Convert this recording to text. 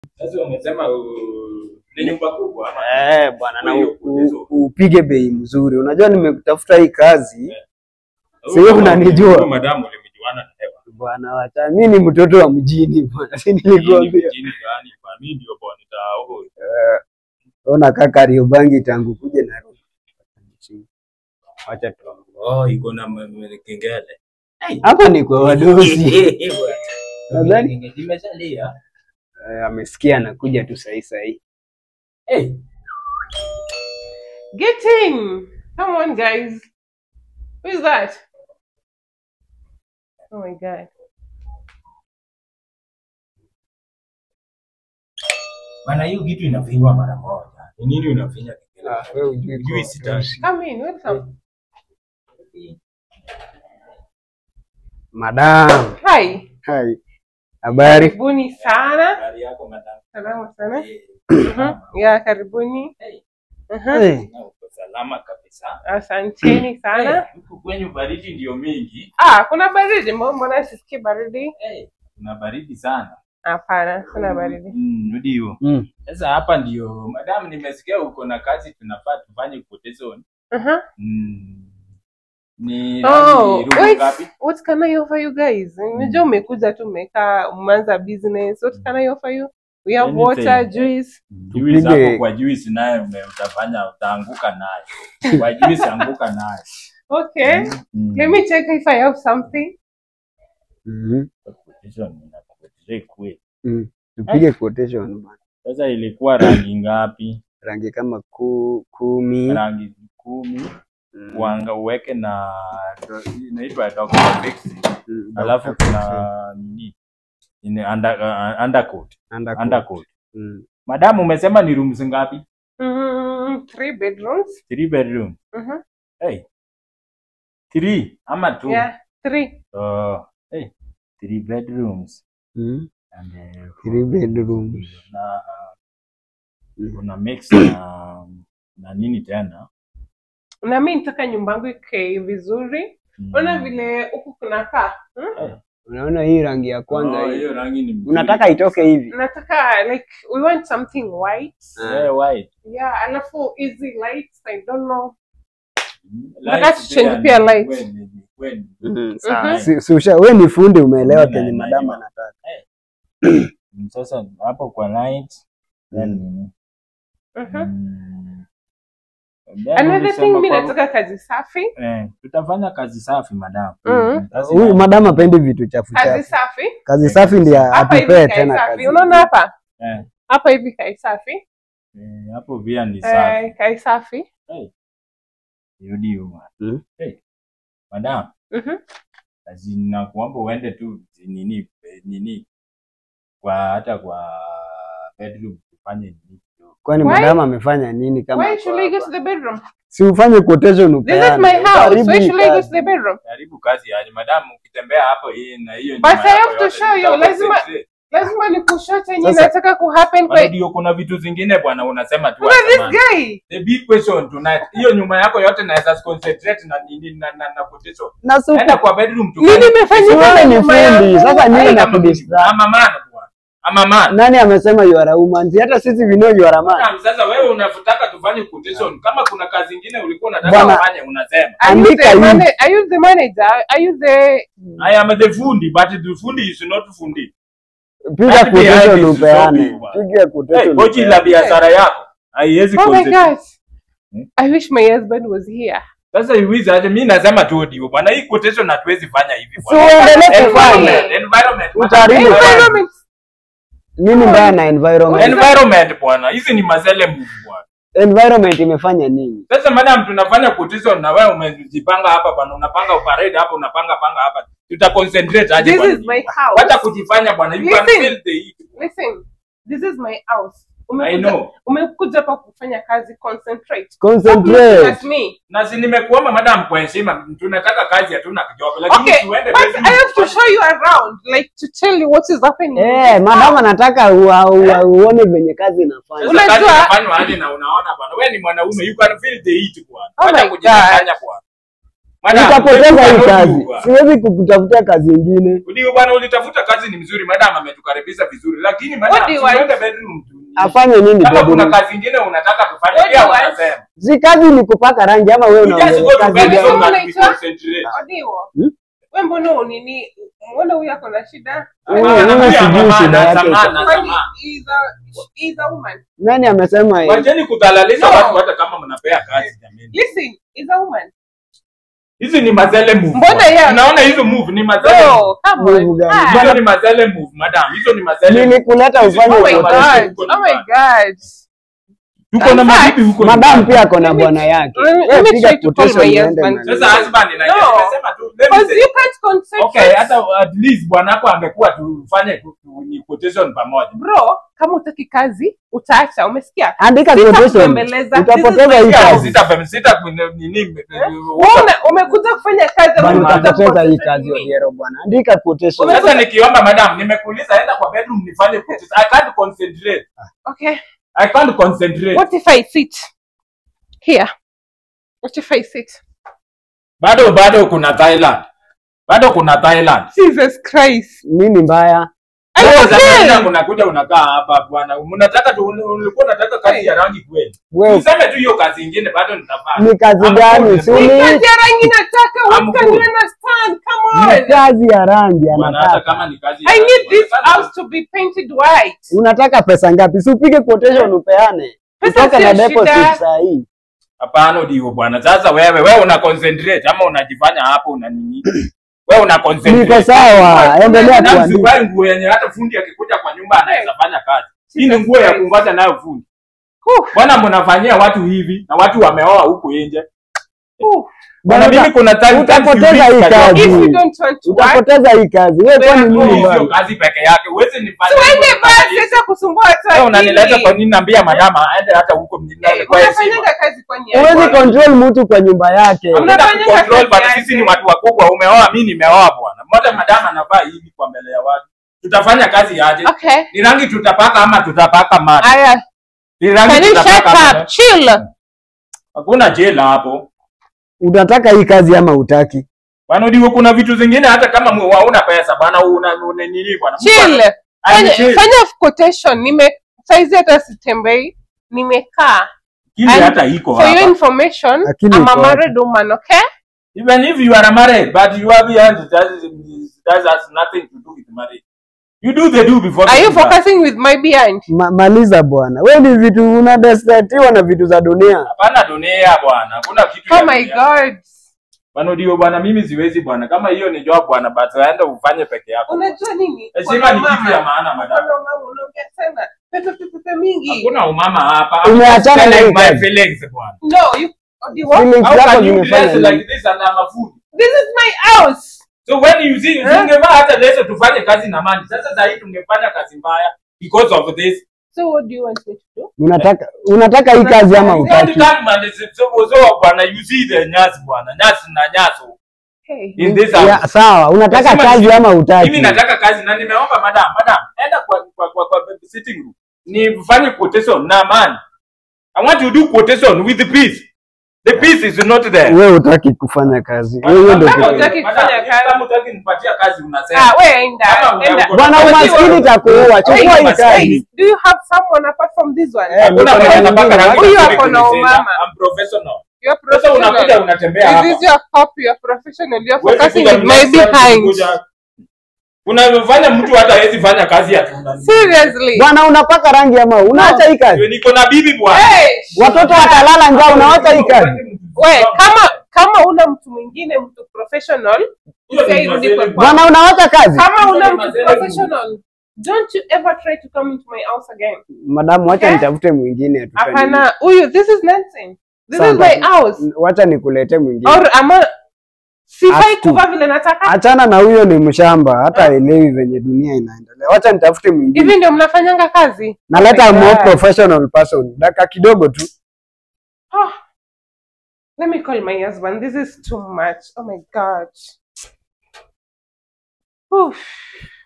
Sasa umesema uh, ni nyumba kubwa ama? Eh, bwana na Kwa hiyo u- kuulizo. u- upige bei mzuri. Unajua nimekutafuta hii kazi Huyu Sio kama- unanijua. huyu Madamu ulimjuana na hewa. bwana, wacha mimi ni mtoto wa mjini bwana, si Hii ni nilikwambia. mjini gani? Kwa mimi ndio bwana nitao. Ona kaka Kariobangi tangu kuja Nairobi. Wacha tu. Oh, iko na m- m- kengele. Hapa ni kwa wadosi. Nadhani Imeshalia. eh, amesikia anakuja tu sahi sahi. Hey, Get in! Come on, guys. Who is that? Oh my god. bana hiyo kitu inafinywa mara moja. Ni nini unafinya kengele? Ah, wewe hujui Hujui kwa sitaki. Come in, welcome. Madam. Hi. Hai. Habari? Karibuni sana. Habari yako madam? Salama sana. Eh, Mhm. Ya, karibuni. Hey. Mhm. Hey. na uko salama kabisa. Asanteni sana. Eh, Huku kwenyu baridi ndio mingi. Ah, kuna baridi. Mbona mbona sisikii baridi? Eh, kuna baridi sana. Hapana, kuna baridi. Mm, ndio. Mm. Sasa hapa ndio madam, nimesikia uko na kazi tunafaa tufanye quotation. Uh-huh. Mm. Ni Oh, nani, room wait. ngapi? What can I offer you guys? Unajua umekuja tu umekaa umeanza business. What can I offer you? We have Anything. water, juice. Juice Tupige- hapo kwa juice naye ume- utafanya utaanguka naye. Kwa juice anguka naye. Okay. Mm. Let me check if I have something. Mhm. Quotation inakupatia kweli. Mm. Tupige quotation bwana. Sasa ilikuwa rangi ngapi? Rangi kama ku, kumi. Rangi kumi. Mm. Uanga uweke na inaitwa Dr. Fix. Mm. Alafu kuna nini? Ni under, uh, undercoat. Undercoat. Undercoat. Mm. Madam umesema ni rooms ngapi? Mm, three bedrooms. Three bedroom. Mhm. Hey. Three ama two? Yeah, three. Oh, hey. Three bedrooms. Mm. And, uh, Three bedrooms. Na Mm. kuna mix na na nini tena? Na mimi nitaka nyumba yangu ikae vizuri. Mm. Ona vile huku kunakaa. Hmm? Unaona hii rangi ya kwanza Oh, hii. hiyo rangi ni mzuri. Unataka itoke hivi. Nataka like we want something white. Eh, white. Yeah, alafu easy lights. I don't know. Light Nataka tuchange pia ni- light. when- when- Mhm. Mhm. Si, si usha, we ni fundi umeelewa Mimi kenye na- madam na- anataka. Mm, Sasa hapo kwa light then nini? Mhm. Mm. Then Another ulisema thing mimi kwa- nataka kazi safi. Eh, tutafanya kazi safi madam. Mhm. Kazi Huyu na- madam apendi vitu chafu Kazi chafu. safi. Kazi safi ndiye Hapa hivi atupee kae tena safi. kazi. Unaona hapa? eh, Hapa hivi kae safi. eh, hapo pia ni safi. Eh, kae safi. Rudi huko. Mm. Hey, madam, Mhm. kazi nakuomba uende tu nini eh, nini kwa hata kwa bedroom tufanye nini. Kwani Why? madam amefanya nini kama Why ako should I go hapa? to the bedroom? Si ufanye quotation This is upeane. my house. Karibu Why should I go kazi. to the bedroom? Karibu kazi yaani madam ukitembea hapo hii na hiyo But nyuma I yako have to yote, show you, nita lazima- concentrate. Lazima nikushote yenye Sasa- nataka kuhappen Bwana kwa ndio kuna vitu zingine bwana unasema tu Look at this atamani. guy. The big question tonight. Hiyo nyuma yako yote naweza concentrate na nini na na, na quotation. Na si Enda uko- kwa bedroom tu. Nini imefanyika Wewe na ni nyumba fundi. yangu? Sasa nini Ai, na Ama kudisturb? ama man bwana. Ama man. Nani amesema you are a woman? Si hata sisi we know you are a man. Madam, Sasa wewe unataka tufanye quotation. Kama kuna kazi nyingine ulikuwa unataka Bwana- ufanye unasema. Are you Andika the hivi. mana- are you the manager? Are you the I am the fundi but the fundi is not fundi. Piga Hadi quotation behind is upeane. so big, Piga Hey, quotation. pochi la biashara yako. Haiwezi Oh my concentrate. god. Hmm? I wish my husband was here. Sasa iwizi aje mimi nasema tu ndio bwana hii quotation hatuwezi fanya hivi Si bwana. uendelee kufanya. Environment, environment. Utaharibu Environment. Nini mbaya na environment? Environment bwana. Hizi ni mazele move bwana. Environment imefanya nini? Sasa madam tunafanya quotation na wewe umejipanga hapa bwana unapanga parade hapa unapanga panga hapa. Tuta concentrate aje This bwana. is my house. Wacha kujifanya bwana. You can Listen. feel the heat. Listen, this is my house. I Umekuja, know. umekuja hapa kufanya kazi, concentrate. Stop Concentrate. looking at me. Na si nimekuomba madam kwa heshima tunataka kazi hatuna kijob lakini Okay, tuende but bedroom I have to tufanye- show you around, like to tell you what is happening. in Eh, this madam house. anataka ua- ua- uone venye kazi inafanya. Sasa kazi Unajua- inafanywa aje na unaona bwana. Wewe ni mwanaume you can feel the heat bwana. Oh Wacha my kujifanya bwana. Madam, Utapoteza hebu hii bwana kazi, Udiwa. siwezi kukutafutia kazi ingine. Udiwa bwana, ulitafuta kazi ni mzuri, madam ametukaribisha vizuri, lakini madam, Udiwa. tuende bedroom tu. Afanye nini Kama kuna bedroom? kazi ingine unataka tufanye, Udiwa. pia wanasema. Si kazi ni kupaka rangi ama wewe You just unaongea go to kazi bed gani? so gani? that we concentrate. Odiwo. Hmm? We mbona unini? Mbona huyu ako na shida? Huyu- Ah, huyu anakuja sijui mama, shida yake. anasamana, Kwani anasamana. is a is a woman. Nani amesema hivi? Wacheni kudhalalisha No. watu hata kama mnapea kazi jamani. Listen, is a woman. Hizi ni mazele move. Mbona bwana. ya- Unaona hizo move ni mazele. move. No, come on. Mungu gani? Ah. Hizo ni mazele move, madam. Hizo ni mazele. move. Nilikuleta ufanye Oh my Huko quotation. god. ni Oh my mbaya. god. Tuko na In fact, mabibi huko. Madam nyumbani. pia ako na Let me- bwana yake. let me- Wewe let me piga try to call quotation my uende husband. mahali. Sasa husband na No. nimesema tu. let me Because say- you can't concentrate. Okay, hata at least bwanako angekuwa tufanye tu- tu- ni quotation pamoja. Bro, kama utaki kazi, utaacha. Umesikia? Andika Sita quotation. kubembeleza. Utapoteza This is hii my Sita- kazi. sita- sita nini Wewe umekuja kufanya kazi ama Bwana umekuja utapoteza hii kuconcentrate kazi nini? Odiero bwana. Andika quotation. Ume- Sasa nikiomba madam, nimekuuliza enda kwa bedroom nifanye quotation. I can't concentrate. Okay. I can't concentrate. What if I sit here? What if I sit? Bado bado kuna Thailand. Bado kuna Thailand. Jesus Christ. Nini mbaya? I'm Wewe za okay. Thailand unakuja unakaa hapa bwana. Mnataka tu ulikuwa unataka kazi ya rangi kweli. Wewe Useme tu hiyo kazi nyingine bado nitafanya. ni kazi I'm gani? good. Si Ni ni kazi ya rangi nataka. I'm What can you good. understand? Come ni on. kazi ya rangi Bwana, hata anataka. kama ni kazi ya I rangi, need this bwana, house to be painted white. Unataka pesa ngapi? Si upige quotation upeane. Pesa Utoke na sio deposit shida. saa hii. Hapana ndio bwana. Sasa wewe wewe una concentrate ama unajifanya hapo una nini? Wewe una concentrate. Niko sawa. Endelea Na kuandika. msivae nguo yenye hata fundi akikuja kwa nyumba anaweza fanya kazi. Hii ni nguo ya kungoja nayo fundi. Whew. Bwana mnafanyia watu hivi na watu wameoa huko nje. Whew. Bwana Bwana, mimi kuna time time utapoteza siwezi hii kajua. kazi. If you don't want to work, Utapoteza hii kazi. Wewe kwani Wewe nini Hiyo mbaya? sio kazi peke yake. Uweze nifanye. tuende basi hata kusumbua watu Wewe unanileta akili. kwa nini naambia madama aende hata huko mjini Eh, kwa heshima. Unafanyanga kazi kwa nia. Huwezi bwana. control mtu kwa nyumba yake. Hamna- Unataka Unafanyanga kucontrol kazi bwana, yake. sisi ni watu wakubwa. Umeoa, mimi nimeoa bwana. Mmoja madama anavaa hivi kwa mbele ya watu. Tutafanya kazi aje? Okay. Ni rangi tutapaka ama tutapaka maji? Aya, Ni rangi can you shut tutapaka up? maji? Chill. Hakuna jela hapo. Unataka hii kazi ama utaki? Bwana ndio kuna vitu zingine hata kama mu- hauna pesa bwana una una nini bwana. Mtu Chill. ana- Fanya, Chill. fanya quotation. Nime saizi hata sitembei. Nimekaa. Kile And hata iko For your hapa. information, Lakini I'm a iko hapa. married woman, okay? Even if you are married but you are behind that that has nothing to do with marriage. You do the do before. Are the you do that. focusing with my behind? Ma, maliza bwana. Wewe ni vitu unadestatiwa na vitu za dunia. Hapana dunia bwana. Hakuna kitu Oh ya my dunia. god. Bwana ndio bwana mimi siwezi bwana. Kama hiyo ni job bwana but aenda ufanye peke yako. Unajua nini? Heshima ni Kuna kitu ya mama. maana madam. Kuna mama unaongea sana. Pepe pepe pepe mingi. Hakuna umama hapa. I'm Umeachana just na telling hii my kazi. feelings bwana. No, you Odi, what? Feelings How zako can you zimefanya dress nini? like this and I'm a food? This is my house. So when you see Eh? tungevaa hata leso tufanye kazi na mani. Sasa sasa hii tungefanya kazi mbaya because of this. So what do you want me to do? Unataka unataka hii kazi ama Don't utaki? come and say, so so bwana you see the nyasi bwana. Nyasi na nyaso Hey. in this Ya, house. sawa, unataka Lazima kazi ni- ama utaki? Mimi nataka kazi na nimeomba madam, madam, enda kwa kwa kwa, kwa sitting room. Nifanye quotation na amani. I want to do quotation with the peace. The peace is not there. Wewe utaki kufanya kazi. Wewe ndio Kama kitu. hutaki Madam, kufanya kazi. Kama hutaki nipatia kazi unasema. Ah, we enda. Kama Enda. uko- Bwana Unajua- umaskini itakuua. Chukua hii Umaskini. kazi. Do you have someone apart from this one? Eh, Hakuna Niko na mwenye anapaka mwingine. rangi Huyu nzuri ako na kunishinda. umama. I'm professional. You're Sasa unakuja professional. unatembea Is hapa. this your copy? You're professional. You're Huwezi focusing kuja with my next time behind. kuja- Unafanya mtu hata hawezi fanya kazi ya tunda. Seriously. Bwana unapaka rangi ama unaacha hii kazi? Niko na bibi bwana. Hey, Watoto watalala njaa, unaacha hii kazi? we, kama kama una mtu mwingine mtu professional, Hiyo ni usiai rudi kwa mazele. kwako. Bwana unaacha kazi? Kama una Hizo ni mtu mazele professional, don't you ever try to come into my house again. Madamu, wacha Eh? nitafute mwingine tufanye. Hapana, huyu, this is nonsense. This Sawa, is my basi. house. Wacha nikulete mwingine. Or ama sifai Astu. kuvaa vile nataka. Achana na huyo, ni mshamba, hata elewi venye dunia inaendelea. Wacha nitafute mwingine. Hivi ndio mnafanyanga kazi? Naleta Oh my more God. professional person. Dakika kidogo tu. Ah. Let me call my husband. This is too much. Oh my god. Oof.